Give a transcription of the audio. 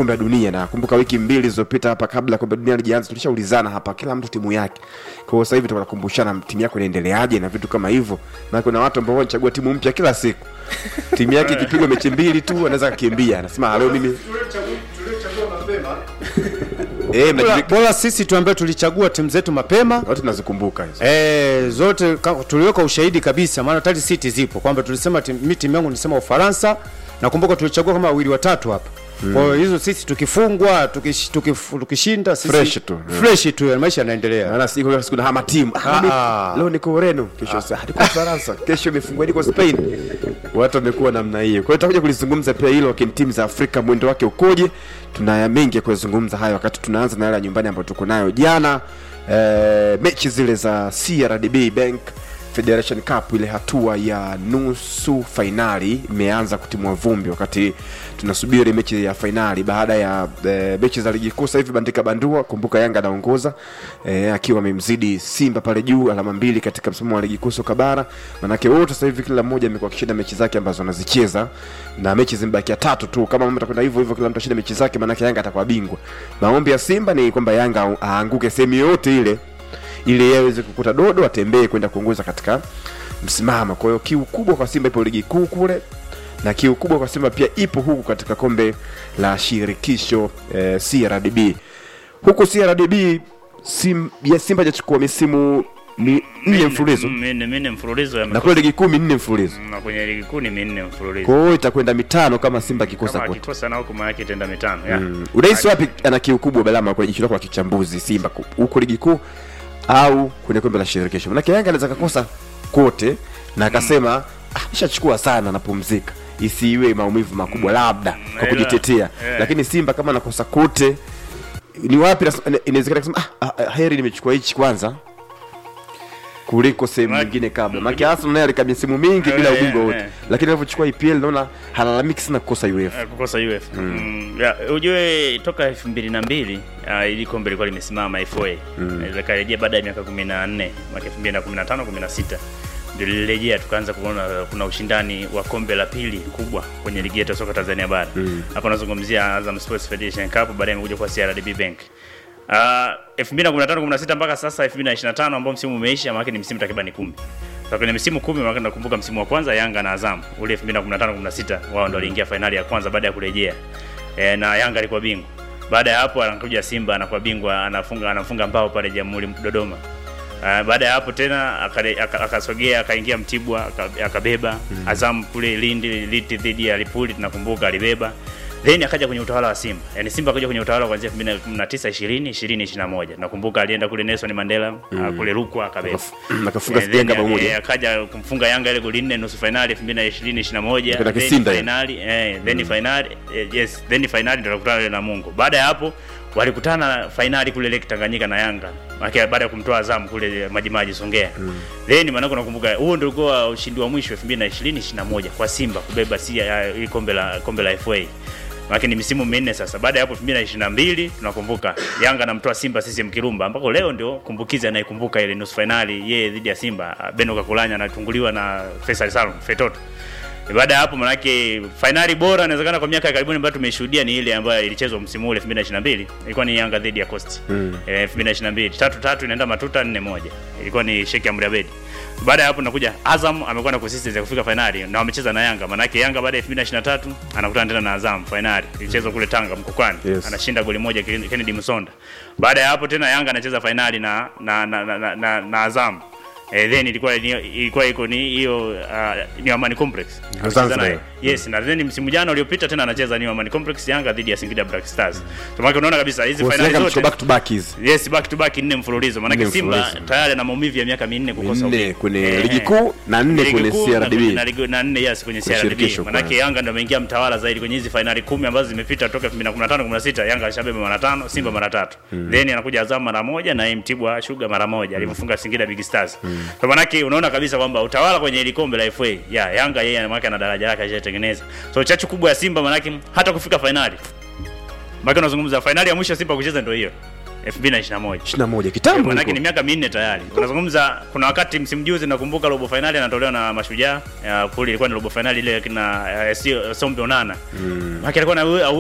kombe la dunia na kumbuka wiki mbili zilizopita hapa kabla kombe la dunia lijaanza tulishaulizana hapa kila mtu timu yake kwa hiyo sasa hivi tunakumbushana timu yako inaendeleaje na vitu kama hivyo na kuna watu ambao wanachagua timu mpya kila siku timu yake ikipigwa mechi mbili tu anaweza kukimbia anasema leo mimi eh bora, mnajulik- bora sisi tu ambaye tulichagua timu zetu mapema wote tunazikumbuka hizo E, zote ka- tuliweka ushahidi kabisa, maana tayari siti zipo kwamba tulisema tim, mi timu yangu nilisema Ufaransa. Nakumbuka tulichagua kama wawili watatu hapa mm. Kwa hiyo hizo sisi tukifungwa tukish, tukif, tukishinda sisi Fresh tu, yeah. fresh tu, yani maisha yanaendelea. Naona siku leo siku na hama timu. Ah, mimi- Ah. Leo niko Ureno, kesho sasa niko Ufaransa, kesho imefungwa niko Spain. Watu wamekuwa namna hiyo. Kwa hiyo tutakuja kulizungumza pia hilo kwa timu za Afrika mwendo wake ukoje. Tuna mengi ya kuzungumza hayo wakati tunaanza na yale ya nyumbani ambayo tuko nayo jana. Eh, mechi zile za CRDB Bank Federation Cup ile hatua ya nusu fainali imeanza kutimua vumbi wakati tunasubiri mechi ya fainali baada ya e, mechi za ligi kuu sasa hivi bandika bandua kumbuka yanga anaongoza e, akiwa amemzidi simba pale juu alama mbili katika msimamo wa ligi kuu soka bara manake wote sasa hivi kila mmoja amekuwa akishinda mechi zake ambazo anazicheza na mechi zimebakia tatu tu kama mambo atakwenda hivyo hivyo kila mtu ashinda mechi zake manake yanga atakuwa bingwa maombi ya simba ni kwamba yanga aanguke sehemu yoyote ile ili yeye aweze kukuta dodo atembee kwenda kuongoza katika msimamo kwa hiyo kiu kubwa kwa simba ipo ligi kuu kule na kiu kubwa kwa simba pia ipo huku katika kombe la shirikisho eh, crdb huku crdb sim, ya simba hajachukua misimu ni nne mfululizo minne minne mfululizo ya na kule ligi kuu minne mfululizo na kwenye ligi kuu ni minne mfululizo kwa hiyo itakwenda mitano kama simba akikosa kama kote akikosa na huku maana yake itaenda mitano ya. mm. unahisi wapi ana kiu kubwa balama kwenye jicho lako la kichambuzi simba ku- huko ligi kuu au kwenye kombe la shirikisho manake yanga anaweza kakosa kote na akasema ah, ishachukua sana napumzika isiwe maumivu makubwa labda kwa ila- kujitetea eh. lakini simba kama anakosa kote ni wapi nas- inawezekana kusema ah, ah, ah, heri nimechukua hichi kwanza kuliko sehemu Ma- nyingine kabla make Arsenal naye alikaa misimu mingi bila Eh, ubingwa eh, wote eh. lakini alivyochukua EPL naona halalamiki sana kukosa UEFA Eh, kukosa UF mm. ya, ujue toka elfu mbili na mbili uh, ili kombe lilikuwa limesimama FA mm. likarejea baada ya miaka kumi na nne mwaka elfu mbili na kumi na tano kumi na sita ndio lilirejea tukaanza kuona kuna ushindani wa kombe la pili kubwa kwenye ligi yetu ya soka Tanzania bara hapa nazungumzia Azam Sports Federation Cup baadaye imekuja kwa CRDB Bank Uh, 2015 16 mpaka sasa 2025 ambao msimu umeisha maana ni msimu takriban 10. Sasa kwenye msimu 10 maana nakumbuka msimu wa kwanza Yanga na Azam ule 2015 16 wao ndio waliingia fainali ya kwanza baada ya kurejea. E, na Yanga alikuwa bingwa. Baada ya hapo anakuja Simba anakuwa bingwa anafunga anafunga mbao pale Jamhuri Dodoma. Uh, baada ya hapo tena akale- aka- akasogea akaingia Mtibwa aka- akabeba Azam kule Lindi Liti dhidi ya Lipuli tunakumbuka alibeba then akaja kwenye utawala wa Simba yani Simba akaja kwenye utawala kuanzia 2019 20 20 21 nakumbuka alienda kule Nelson Mandela uh, kule Rukwa akabeba akafunga Eh, Sijanga then, pamoja. eh, akaja kumfunga Yanga ile goli nne nusu finali 2020 21 Kwenda then Kisinda ile. finali eh then finali eh, yes then finali ndio wakutana na Mungu baada ya hapo walikutana fainali kule Lake Tanganyika na Yanga Maana baada ya kumtoa Azam kule Majimaji Songea then maana nakumbuka huo ndio ulikuwa ushindi wa mwisho 2020 21 kwa Simba kubeba si ya- hii kombe la kombe la FA Maana ni misimu minne sasa. Baada ya hapo 2022 tunakumbuka Yanga anamtoa Simba CCM Kirumba ambako leo ndio kumbukizi anayekumbuka ile nusu finali yeye dhidi ya Simba. Beno Kakulanya anatunguliwa na Faisal Salum Fetoto. Baada ya hapo manake fainali bora inawezekana kwa miaka ya karibuni ambayo tumeshuhudia ni ile ambayo ilichezwa msimu ule 2022 ilikuwa ni Yanga dhidi ya Coast. Mm. Eh, 2022 tatu tatu inaenda matuta 4 moja. Ilikuwa ni Sheikh Amri Abedi. Baada ya hapo nakuja Azam amekuwa na consistency ya kufika fainali na wamecheza na Yanga. Manake Yanga baada ya 2023 anakutana tena na Azam fainali. Ilichezwa kule Tanga Mkokwani. Yes. Anashinda goli moja Kennedy Musonda. Baada ya hapo tena Yanga anacheza fainali na na na, na, na, na, na Azam. Eh, then ilikuwa ni- ilikuwa iko ni hiyo uh, ni Amani Complex. Anacheza Zanzibar. naye. Yes, na then msimu jana uliopita tena anacheza ni Amani Complex Yanga dhidi ya Singida Black Stars. So maana unaona kabisa hizi Kwa finali Yanga zote mchukua back to back hizi Yes, back to back nne mfululizo. Maana Nne Simba mfululizo. tayari na maumivu ya miaka minne kukosa Nne ubingwa. kwenye Eh, ligi eh. kuu na nne Ligi kwenye kuu na CRDB. kwenye- na ligi- na nne yes kwenye Kwenye CRDB. shirikisho, Maana kwa- Yanga ndio ameingia mtawala zaidi kwenye hizi finali kumi ambazo zimepita toka 2015 16 Yanga alishabeba mara tano, Simba mara tatu. Then anakuja Azam mara moja na yeye Mtibwa Sugar mara moja alimfunga Singida Big Stars. Kwa maana yake unaona kabisa kwamba utawala kwenye ile kombe la FA ya Yanga yeye maana yake ana daraja lake alishatengeneza. So chachu kubwa ya Simba maana yake hata kufika finali. Maana unazungumza finali ya mwisho Simba kucheza ndio hiyo 2021. 21 kitambo Manake huko. ni miaka minne tayari. Unazungumza kuna wakati msimu juzi nakumbuka robo finali anatolewa na Mashujaa. Ya, Kule ilikuwa ni robo finali ile kina uh, Sombe Onana. Mm. Maana alikuwa na